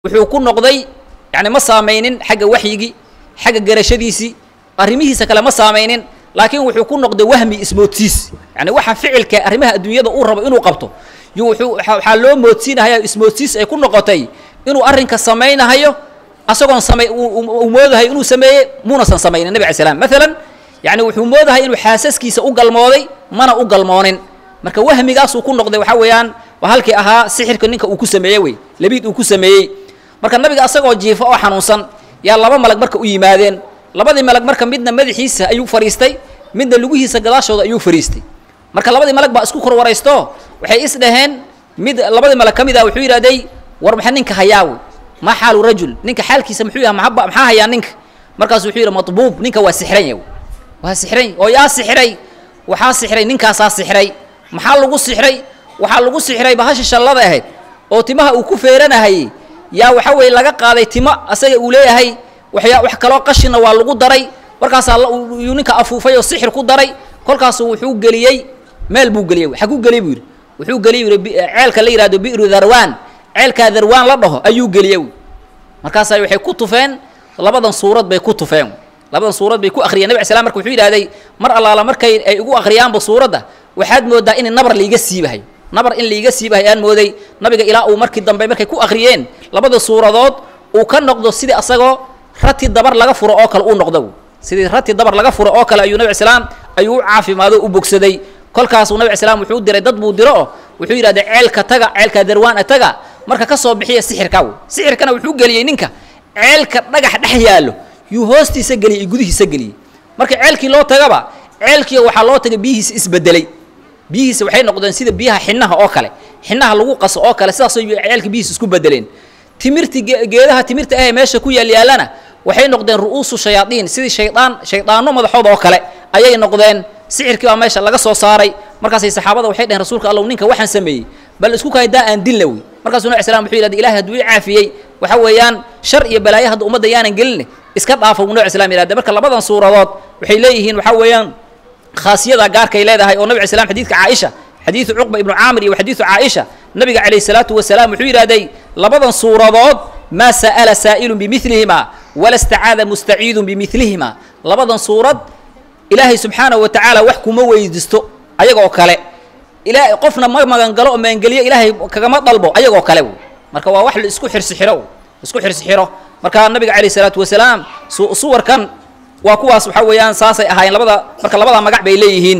wuxuu ku noqday yani ma saamaynin xagga waxyigii xagga garashadiisii arrimihiisa kale ma saamaynin laakiin wuxuu ku noqday wahmi ismoodsiis yani waxa ficilka arrimaha adduunyada uu rabo inuu qabto yu wuxuu waxaa loo moodsiinahaya ismoodsiis ay ku noqotay inuu arrinka samaynahayo asagoon samay uu moodahay inuu sameeyey muunasan samaynin nabi alay slam maalan yani wuxuu moodahay inuu xaasaskiisa u galmooday mana u galmoonin marka wahmigaasuu ku noqday waxaa weeyaan waa halkii ahaa sixirka ninka uu ku sameeyey wey labiid uu ku sameeyey marka nabiga asagoo jiifa oo xanuunsan yaa laba malag marka u yimaadeen labadii malag marka midna madaxiisa ayuu fadhiistay midna lugihiisa gadaashooda ayuu fadhiistay marka labadii malag baa isku kor waraysto waxay is dhaheen mid labadii malag ka mid ah wuxuu yidhahday war maxa ninka hayaawe maa xaalu rajul ninka xaalkiisa muxuu yaha maaba maxaa hayaa ninka markaasu wuxuu yidhi matbuub ninka waa sixran yaw waa sixran oo yaa sixray waxaa sixray ninkaasaa sixray maxaa lagu sixray waxaa lagu sixray bahasha shallada ahayd oo timaha uu ku feeranahayey yaa waxa weeye laga qaaday timo asaga uu leeyahay waxyaa wax kaloo qashina waa lagu daray markaasaa yuu ninka afuufay oo sixir ku daray kolkaasu wuxuu geliyey meel buu geliyey xaguu geliyey buu yidhi wuxuu geliyey yidhi ceelka la yihahdo bi'ru darwaan ceelkaa darwaan la dhaho ayuu geliyey markaasaa waxay ku tufeen labadan suurad bay ku tufeen labadan suurad bay ku akhriyeen nabi al slam marka wuxuu yidhahday mar allaala markay ay igu akhriyaanba suuradda waxaad moodaa in nabar laiga siibahay nabar in laiga siibahay aan mooday nabiga ilaa uu markii dambe markay ku akhriyeen labada suuradood uu ka noqdo sidii asagoo rati dabar laga furo oo kale uu noqdo sidii rati dabar laga furo oo kale ayuu nabi al slaam ayuu u caafimaado u bogsaday kolkaasuu nabi al slam wuxuu diray dad buu diro oo wuxuu yidhahday ceelka taga ceelka darwaana taga marka ka soo bixiya sixirkaa wey sixirkana wuxuu geliyey ninka ceelka dhagax dhex yaallo yuu hoostiisa geliyey gudihiisa geliyey marka ceelkii loo tagaba ceelkii waxaa loo tagay biyihiisa isbedelay biyihiisa waxay noqdeen sida biyaha xinaha oo kale xinaha lagu qaso oo kale sidaasoo ceelka biyihiisa isku bedeleen timirti geedaha timirta ahee meesha ku yaalyaalana waxay noqdeen ru'uusu shayaadiin sidii shaydaan shaydaano madaxooda oo kale ayay noqdeen sixirkii baa meesha laga soo saaray markaasay saxaabada waxay dhaheen rasuulka allow ninka waxaan sameeyey bal isku kaydaa aan dilna wey markaasuu nabi slam wuxuu yidhahday ilahi hadduu i caafiyey waxa weeyaan shar iyo balaayo hadda ummadda yaanan geline iska dhaafa buu nabi slam yidhahday marka labadan suuradood waxay leeyihiin waxaa weeyaan khaasiyada gaarkay leedahay oo nabi alay slam xadidka caaisha xadiidu cuqba ibnu caamir iyo xadiidu caaisha nabiga calayh salaatu wasalaam wuxuu yidhahday labadan suuradood maa sa'ala saa'ilun bimilihima wala stacaada mustaciidun bimilihima labadan suurad ilaahay subxaanahu wa tacaala wax kuma weydiisto ayagoo kale ila qofna ma magangalo oo magangeliyo ilaahay kagama dalbo ayagoo kale marka waa wax la isku xirsixiro isku xirsixiro marka nabiga calayh salaatu wasalaam suwarkan waa kuwaas waxaa weeyaan saasay ahaayeen labada marka labada magac bay leeyihiin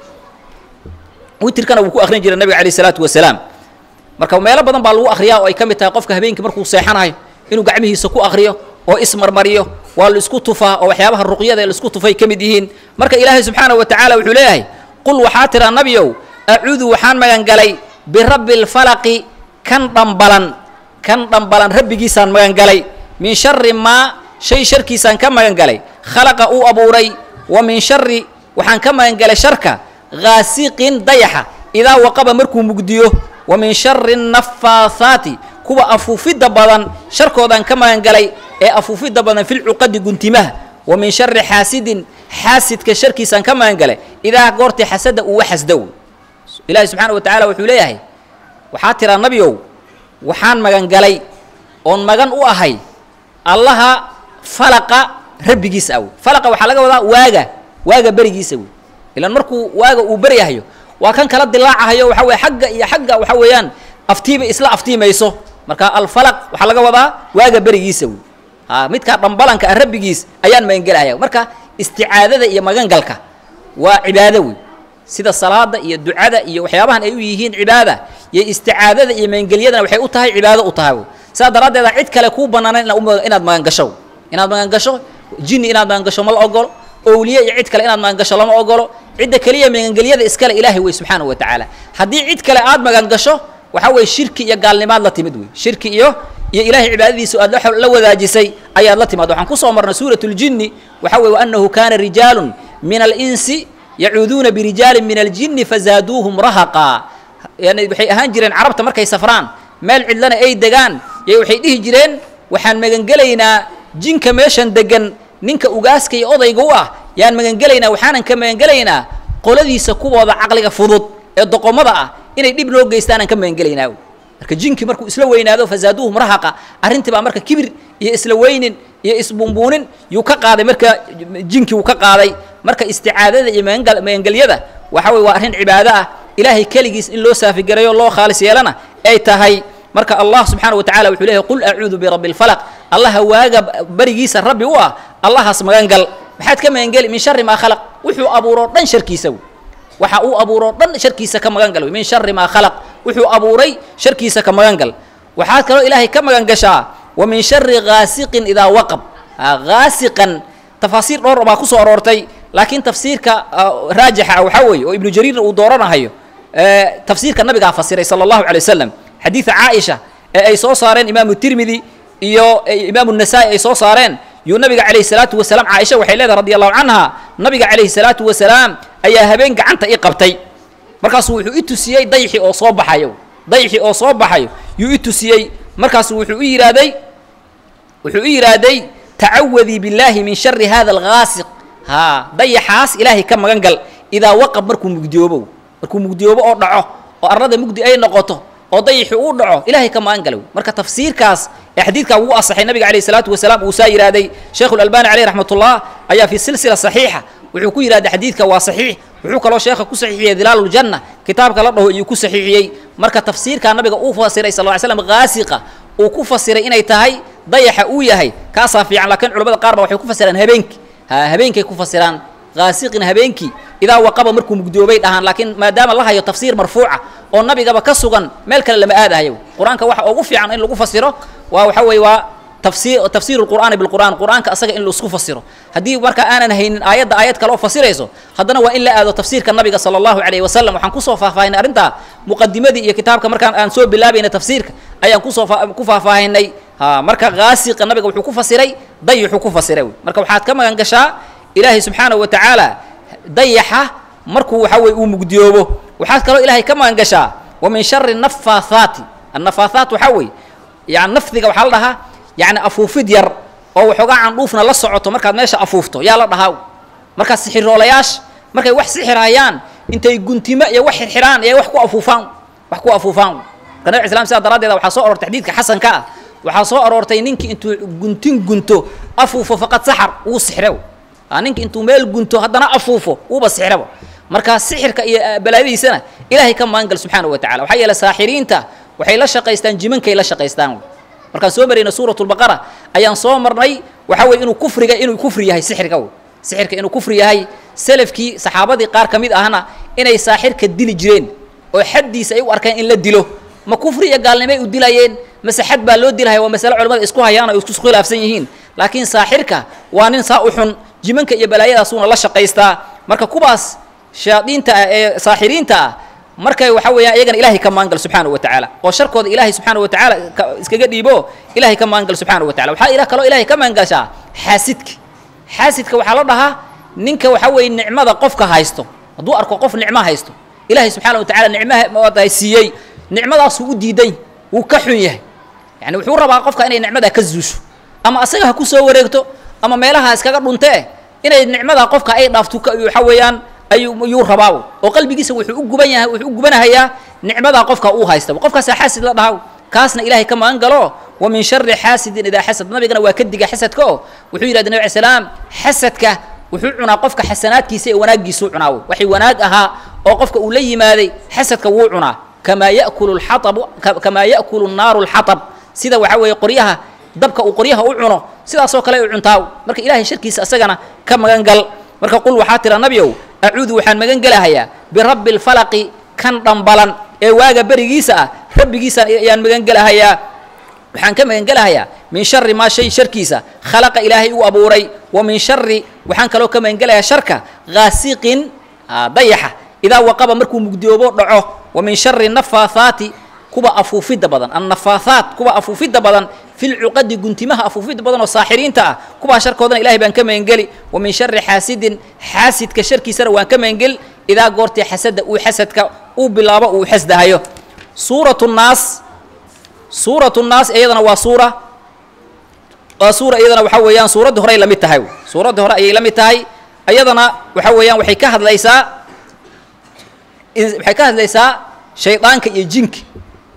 witirkana wuu ku akrin jiray nabiga alayh salaatu wasalaam marka meelo badan baa lagu akriyaa oo ay ka mid tahay qofka habeenkii markuu seexanayo inuu gacmihiisa ku akriyo oo ismarmariyo waa la isku tufaa oo waxyaabaha ruqyada la isku tufay ka mid yihiin marka ilaahay subxaanahu wa tacaala wuxuu leeyahay qul waxaa tiraa nabiyow acuudu waxaan magangalay birabbi lfalaqi kan dhambalan kan dhambalan rabbigiisaan magangalay min shari maa shay sharkiisaan ka magangalay khalaqa uu abuuray wa min shari waxaan ka magangalay sharka haasiqin dayaxa idaa waqaba markuu mugdiyo wa min shari nafaathaati kuwa afuufidda badan sharkoodaan ka magangalay ee afuufidda badan filcuqadi guntimaha wa min shari xaasidin xaasidka sharkiisaan ka magangalay idaa goortii xasada uu waxasdow ilaahi subxaana wa tacaala wuxuu leeyahay waxaa tiraa nabiow waxaan magangalay oon magan u ahay allaha falaqa rabbigiisa aw falaqa waxaa laga wadaa waaga waaga berigiisa wey ilaan markuu waaga uu beryahayo waa kan kala dilaacahayo waxa weye xagga iyo xagga waxa weeyaan aftiiba isla aftiimayso marka alfalaq waxaa laga wadaa waaga berigiisa wey a midkaa dhambalanka ah rabbigiis ayaan magangelahaya marka isticaadada iyo magangalka waa cibaado wey sida salaada iyo ducada iyo waxyaabahan ay u yihiin cibaada iyo isticaadada iyo magangelyadana waxay u tahay cibaado u tahay sidaa daraaddeeda cid kale kuu banaanayn inaad magangasho inaad magangasho jinni inaad magangasho ma la ogolo owliye iyo cid kale inaad magangasho lama ogolo cidda keliya magangelyada iskale ilaahay wey subxaanahu wa tacaala haddii cid kale aad magangasho waxaa weye shirki iyo gaalnimaad la timid wey shirki iyo iyo ilahay cibaadadiisa aad la wadaajisay ayaad la timaad waxaan kusoo marnay suurat ljinni waxa weye waanahu kaana rijaalun min alinsi yacuuduuna birijaalin min aljinni fazaaduuhum rahaqa yani waxay ahaan jireen carabta markay safraan meel cidlana ay degaan y waxay dhihi jireen waxaan magangelaynaa jinka meeshan degan ninka ugaaska iyo odayga u ah yaan magangelaynaa waxaanan ka magangelaynaa qoladiisa kuwooda caqliga fudud ee doqomada ah inay dhib noo geystaan aan ka magangelaynaa marka jinki markuu isla weynaado fasaaduuhum rahaqa arrintii baa marka kibir iyo isla weynin iyo isbunbuunin yuu ka qaaday marka jinki uu ka qaaday marka isticaadada iyo magangal magangelyada waxa weye waa arrin cibaado ah ilaahay keligiis in loo saafigareeyo loo khaalis yeelana ay tahay marka allah subxaana wa tacala wuxuu leeyahy qul acuudu birabbi lfalaq allaha waaga barigiisa rabbi u ah allahaas magangal maxaad ka magangeli min shari maa khalaq wuxuu abuuroo dhan sharkiisa wey waxa uu abuuroo dhan sharkiisa ka magan gal wey min shari maa khalaq wuxuu abuuray sharkiisa ka magan gal waxaad kaloo ilaahay ka magan gashaa wa min shari ghaasiqin idaa waqab ghaasiqan tafaasiir dhowr baa ku soo aroortay laakiin tafsiirka raajixa ah waxaa weeye oo ibnu jariirna uu dooranahayo tafsiirka nabigaa fasiray sala allahu alay wasalam xadiida caaisha ee ay soo saareen imaamu tirmidi iyo imaamu nasaa-i ay soo saareen yuu nabiga calayhi salaatu wasalaam caaisha waxay leedahay radi allahu canha nabiga calayhi salaatu wasalaam ayaa habeen gacanta i qabtay markaasuu wuxuu i tusiyey dayxi oo soo baxayo dayxi oo soo baxayo yuu i tusiyey markaasu wuxuu u yidhaahday wuxuu u yidhaahday tacawadii billaahi min shari hada alghaasiq haa dayaxaas ilaahay ka magan gal idaa waqab markuu mugdiyoobo markuu mugdiyoobo oo dhaco oo arlada mugdi ay noqoto oo dayixi uu dhaco ilaahay ka magan galow marka tafsiirkaas ee xadiidkaa ugu asaxay nabiga calayhi salaatu wasalaam uu saa yidhaahday sheekhu lalbani caleyh raxmatullah ayaa fi silsila saxiixa wuxuu ku yidhahday xadiidka waa saxiix wuxuu kaloo sheekha ku saxiixiyey dilaaluljanna kitaabka la dhaho iyuu ku saxiixiyey marka tafsiirkaa nabiga uu fasiray sal ly slam ghaasiqa uu ku fasiray inay tahay dayaxa uu yahay kaasaa fiican laakiin culamada qaar ba waxay ku fasiraan habeenki ha habeenkay ku fasiraan ghaasiqin habeenkii idaa waqaba markuu mugdoobay dhahaan laakiin maadaama la hayo tafsiir marfuuca oo nabigaba ka sugan meel kale lama aadahayo qur-aanka waxa ugu fiican in lagu fasiro waa waxa weeye waa tafsir tafsiiru lqur'aani bilqur'aan qur'aanka asaga in laisku fasiro haddii marka aanan haynin aayadda aayad kale oo fasirayso haddana waa in la aado tafsiirka nabiga sala allahu calayhi wasalam waxaan kusoo faahfaahinay arrintaa muqadimadii iyo kitaabka markaan aan soo bilaabayna tafsiirka ayaan kusoo ku faahfaahinay ha marka ghaasiqa nabiga wuxuu ku fasiray dayixuu ku fasiray wey marka waxaad ka magan gashaa ilaahay subxaanahu wa tacaala dayaxa markuu waxa weye uu mugdiyoobo waxaad kaloo ilaahay ka magan gashaa wa min shari nafaathaati annafaathaat waxaa weeye yani nafdiga waxaa la dhahaa yani afuufid yar oo waxoogaa candhuufna la socoto markaad meesha afuufto yaa la dhahaa markaa sixiroolayaasha markay wax sixirhayaan intay guntimo iyo wax xirxiraan ee wax ku afuufaan wax ku afuufaan marka nabig islam sidaa daraaddeeda waxaa soo aroortay xadiidka xasanka ah waxaa soo aroortay ninkii intuu guntin gunto afuufo faqad saxar wuu sixre ninki intuu meel gunto haddana afuufo wuuba sixraba marka sixirka iyo balaayadiisana ilaahay ka magan gal subxaanahu wa tacala waxaa yeele saaxiriinta waxay la shaqaystaan jimankay la shaqaystaan markaan soo marayna suurat lbaqara ayaan soo marnay waxa weye inuu kufriga inuu kufri yahay sixirka wey sixirka inuu kufri yahay selafkii saxaabadii qaar ka mid ahna inay saaxirka dili jireen oo xaddiisa ay u arkeen in la dilo ma kufri iyo gaalnimay u dilayeen mase xad baa loo dilahaya waa masale culamada isku hayaan oo isku khilaafsan yihiin laakiin saaxirka waa nin saa u xun jimanka iyo balaayadaasuuna la shaqaystaa marka kuwaas shayaadiinta ah ee saaxiriinta ah markay waxa weeyaan iyagana ilaahay ka maangal subxaanahu wa tacaala oo sharkooda ilaahay subxaanahu wa tacaala iskaga dhiibo ilaahay ka maangal subxaanahu wa tacala waxaa ila kaloo ilaahay ka maangashaa xaasidka xaasidka waxaa la dhahaa ninka waxa weeye nicmada qofka haysto hadduu arko qof nicmo haysto ilaahay subxaana wa tacala nicmaha siiyey nicmadaasuu u diiday wuu ka xun yahay yani wuxuu rabaa qofka inay nicmadaa ka zuusho ama asaga ha ku soo wareegto ama meelaha iskaga dhuntee inay nicmadaa qofka ay dhaafto waxa weeyaan ayuu yuu rabaa oo qalbigiisa wuxuu u guban yahay wuxuu u gubanahayaa nicmadaa qofka uu haystaba qofkaasaa xaasid la dhahaa kaasna ilaahay ka magan galo wa min shari xaasidin idaa xasad nabigana waa ka diga xasadka oo wuxuu yidhahda nabi alay salaam xasadka wuxuu cunaa qofka xasanaadkiisa ee wanaaggiisuu cunaa waxay wanaag ahaa oo qofka uu la yimaaday xasadka wuu cunaa kamaa yakulu lxatabu kamaa ya'kulu naaru lxatab sida waxa weeye qoryaha dabka uu qoryaha u cuno sidaasoo kale u cuntaa marka ilaahay sharkiisa asagana ka magan gal marka qul waxaa tira nabiow acuudu waxaan magan gelahayaa birabbi lfalaqi kan dhambalan ee waaga berigiisa ah rabbigiisa ayaan magan gelahayaa waxaan ka magan gelahayaa min shari maa shay sharkiisa khalaqa ilaahay uu abuuray wa min shari waxaan kaloo ka magan gelayaa sharka ghaasiqin dayaxa idaa waqaba markuu mugdiyoobo dhaco wa min shari nafaathaati kuwa afuufidda badan annafaathaat kuwa afuufidda badan fi lcuqadi guntimaha afuufidda badan oo saaxiriinta ah kuwaa sharkoodana ilahay baan ka magangeli wa min shari xaasidin xaasidka sharkiisana waan ka magangeli idaa goortii xasada uu xasadka uu bilaabo uu xasdahayo suuratu nnaas suuratu nnaas iyadana waa suura waa suura iyadana waxa weeyaan suuraddii horey la mid tahay suuraddii hore ayay la mid tahay iyadana waxa weeyaan waxay ka hadlaysaa waxay ka hadlaysaa shaydaanka iyo jinka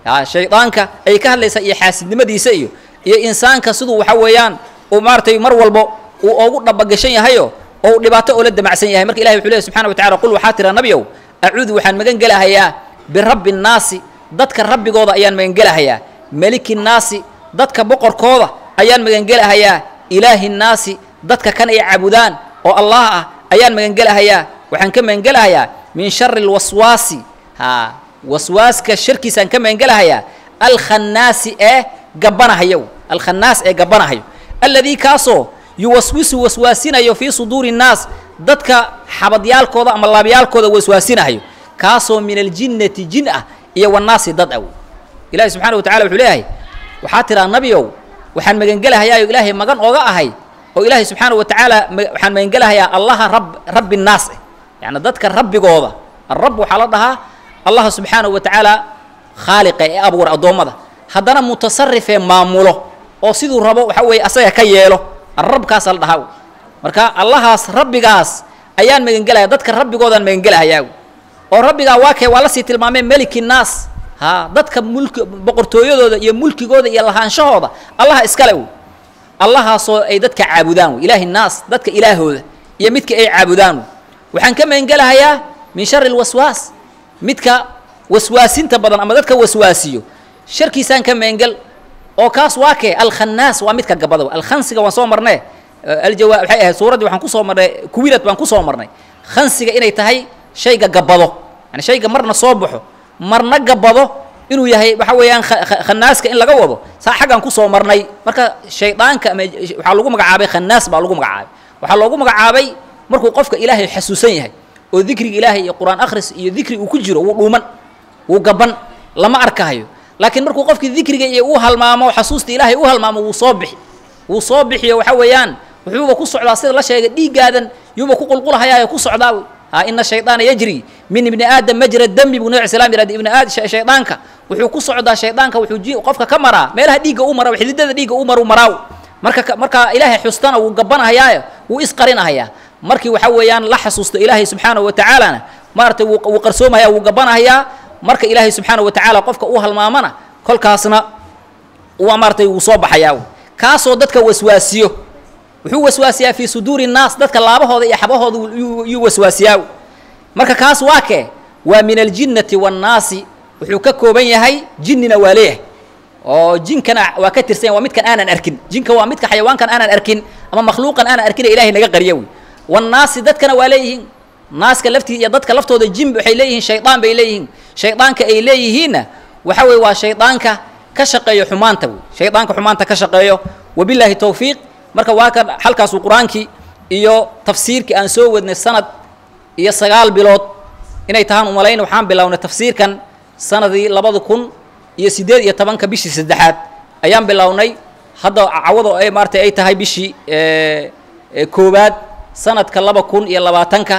ya shaydaanka ay ka hadlaysaa iyo xaasidnimadiisa iyo iyo insaanka siduu waxa weeyaan uu maaratay mar walbo uu ogu dhabagashan yahayo oo uu dhibaato oola damacsan yahay marka ilahi wuxuu lehy subxana wa tacala qul waxaa tira nabiow acuudu waxaan magan gelahayaa birabbi nnaasi dadka rabbigooda ayaan magan gelahayaa meliki nnaasi dadka boqorkooda ayaan magan gelahayaa ilaahi nnaasi dadka kan ay caabudaan oo allah ah ayaan magan gelahayaa waxaan ka magan gelahayaa min shari lwaswaasi ha waswaaska sharkiisaan ka magan gelahayaa alkhannaasi ee gabbanahayo alkhannaas ee gabbanahayo alladii kaasoo yuwaswisu waswaasinayo fii suduuri nnaas dadka xabadyaalkooda ama laabyaalkooda waswaasinahayo kaasoo min aljinnati jin ah iyo wannaasi dad aw ilahi subxana wa tacala wuxuu leeyahay waxaa tiraa nabiow waxaan magangelahayaayoo ilaahay magan ooga ahay oo ilaahay subxaana wa tacaala waxaan magangelahayaa allaha rab rabbi nnaas eh yacni dadka rabbigooda alrab waxaa la dhahaa allaha subxaana wa tacaala khaaliqa ee abuura addoommada haddana mutasarifee maamulo oo siduu rabo waxa weeye asaga ka yeelo arabkaasa la dhahaa marka allahaas rabbigaas ayaan magangelaya dadka rabbigoodaan magangelahayaa oo rabbigaa waa kee waa lasii tilmaamee meliki nnaas ha dadka mulki boqortooyadooda iyo mulkigooda iyo lahaanshahooda allaha iskale w allahaasoo ay dadka caabudaan w ilaahi nnaas dadka ilaahooda iyo midka ay caabudaan waxaan ka magangelahayaa min shari lwaswaas midka waswaasinta badan ama dadka waswaasiyo sharkiisaan ka magangel oo kaas waa kee alkhannaas waa midka gabada alkhansiga waan soo marnay aljawa waxay ahayd suuraddii waxaan kusoo marnay kuwilad baan kusoo marnay khansiga inay tahay shayga gabado yani shayga marna soo baxo marna gabado inuu yahay waxa weeyaan khanaaska in laga wado saa xaggaan kusoo marnay marka shaydaanka ama waxaa lagu magacaabay khannaas baa lagu magacaabay waxaa loogu magacaabay markuu qofka ilaahay xasuusan yahay oo dikriga ilaahay iyo qur-aan akhris iyo dikri uu ku jiro wuu dhuuman wuu gaban lama arkahayo laakiin markuu qofkii dikriga iyo uu halmaamo xasuusta ilaahay u halmaamo wuu soo bixi wuu soo bixiyo waxa weeyaan wuxuuba ku socdaa sida la sheegay dhiiggaadan yuuba ku qulqulahayaayo ku socdaa wey ha ina shaydaana yajri min ibni aadam majra dami buu nabi slam yihahda ibni aad shaydaanka wuxuu ku socdaa shaydaanka wuxuu ji qofka ka maraa meelaha dhiigga u mara xididada dhiigga u maru maraaw marka marka ilaahay xustana wuu gabanahayaayo wuu isqarinahayaa markii waxa weeyaan la xasuusto ilaahay subxaanahu wa tacaalana maaragtay wuu qarsoomahaya wuu gabanahayaa marka ilaahay subxaanahu wa tacaala qofka u halmaamana kolkaasna waa maaratay wuu soo baxayaa kaasoo dadka waswaasiyo wuxuu waswaasiyaa fii suduuri nnaas dadka laabahooda iyo xabahooda yuu waswaasiyaa marka kaas waa kee waa min aljinnati waannaasi wuxuu ka kooban yahay jinnina waa leeyahay oo jinkana waa ka tirsan yahay waa midkan aanan arkin jinka waa midka xayawaankan aanan arkin ama makhluuqan aanan arkin ee ilahay naga qariya wey wannaasi dadkana waa leeyihiin naaska laftii iyo dadka laftooda jin waxay leeyihiin shaydaan bay leeyihiin shaydaanka ay leeyihiinna waxa weye waa shaydaanka ka shaqeeyo xumaanta wey shaydaanka xumaanta ka shaqeeyo wabilaahi towfiiq marka waa kan halkaasuu qur-aankii iyo tafsiirkii aan soo wadnay sanad iyo sagaal bilood inay tahaan umalayn waxaan bilownay tafsiirkan sanadii labada kun iyo siddeed iyo tobanka bishii saddexaad ayaan bilownay hadda cawado ay maaratay ay tahay bishii koowaad sanadka laba kun iyo labaatanka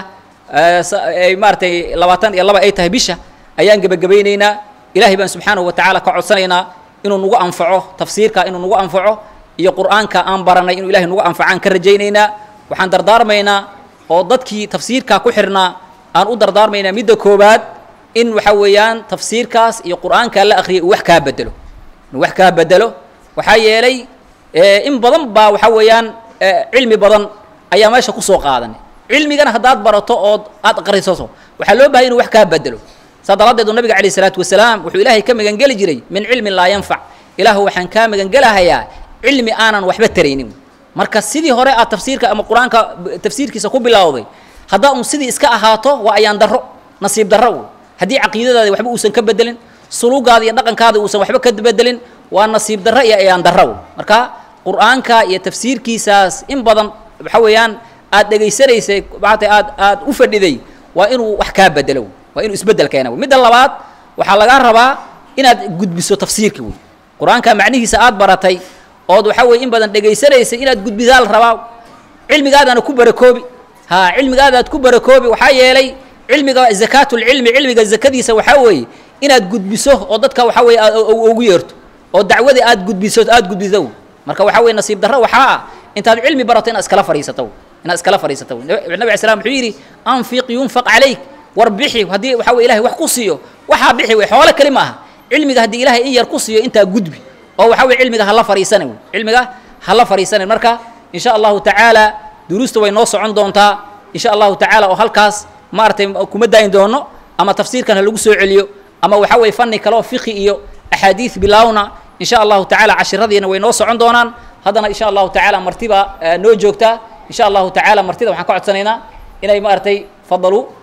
ay maaratay labaatan iyo laba ay tahay bisha ayaan gebagabaynaynaa ilaahay baan subxaanahu wa tacaala ka codsanaynaa inuu nagu anfaco tafsiirka inuu nagu anfaco iyo qur-aanka aan baranay inuu ilahay nagu anfacaan ka rajaynaynaa waxaan dardaarmaynaa oo dadkii tafsiirkaa ku xirnaa aan u dardaarmaynaa midda koowaad in waxa weeyaan tafsiirkaas iyo qur-aankaa la akhriyay uu wax kaa bedelo inuu wax kaa bedelo waxaa yeelay in badan baa waxa weeyaan cilmi badan ayaa meesha kusoo qaadanay cilmigana haddaad barato ood aad aqrisato waxaa loo bahay inu wax kaa bedelo saa daraaddeedu nabiga calayh isalaatu wasalaam wuxuu ilaahay ka magangeli jiray min cilmin laa yanfac ilaahu waxaan kaa magangelahayaa cilmi aanan waxba taraynin marka sidii hore aad tafsiirka ama qur-aanka tafsiirkiisa ku bilowday haddaa un sidii iska ahaato waa ayaan darro nasiib darro wey haddii caqiidadaadi waxba uusan ka bedelin sulugaada iyo dhaqankaada uusan waxba ka bedelin waa nasiib darro iyo ayaan darro wey marka qur-aanka iyo tafsiirkiisaas in badan waxa weeyaan aad dhegaysanaysay maata aad aad u fadhiday waa inuu wax kaa bedelo waa inuu isbedel keena wey midda labaad waxaa lagaa rabaa inaad gudbiso tafsiirka wey qur-aanka macnihiisa aad baratay ood waxa weye in badan dhegaysanaysay inaad gudbisaa la rabaa cilmigaadaana ku barakoobi ha cilmigaadaad ku barakoobi waxaa yeelay cilmiga zakaatulcilmi cilmiga zakadiisa waxaa weeye inaad gudbiso oo dadka waxa weye aad ugu yeerto oo dacwadii aad gudbiso aad gudbiso marka waxaa weye nasiib darro waxaa ah intaad cilmi barato inaad iskala fadhiisato inaad iskala fadhiisato nabi alay slam wuxuu yidhi anfiq yunfaq calayk war bixi haddii waxa weye ilahay wax ku siiyo waxaa bixi wey xoolo keli maaha cilmiga haddii ilaahay in yar ku siiyo intaa gudbi oo waxa weye cilmiga hala fariisana wey cilmiga hala fariisanan marka in sha allahu tacaala duruusta way noo socon doontaa in sha allahu tacaala oo halkaas maaragtay kuma daayin doono ama tafsiirkan ha lagu soo celiyo ama waxa weye fanni kale oo fiqi iyo axaadiis bilaawna in sha allahu tacaala cashiradiina way noo socon doonaan haddana in sha allahu tacaala martiba noo joogtaa in sha allahu tacaala martida waxaan ka codsanaynaa inay maaragtay fadalu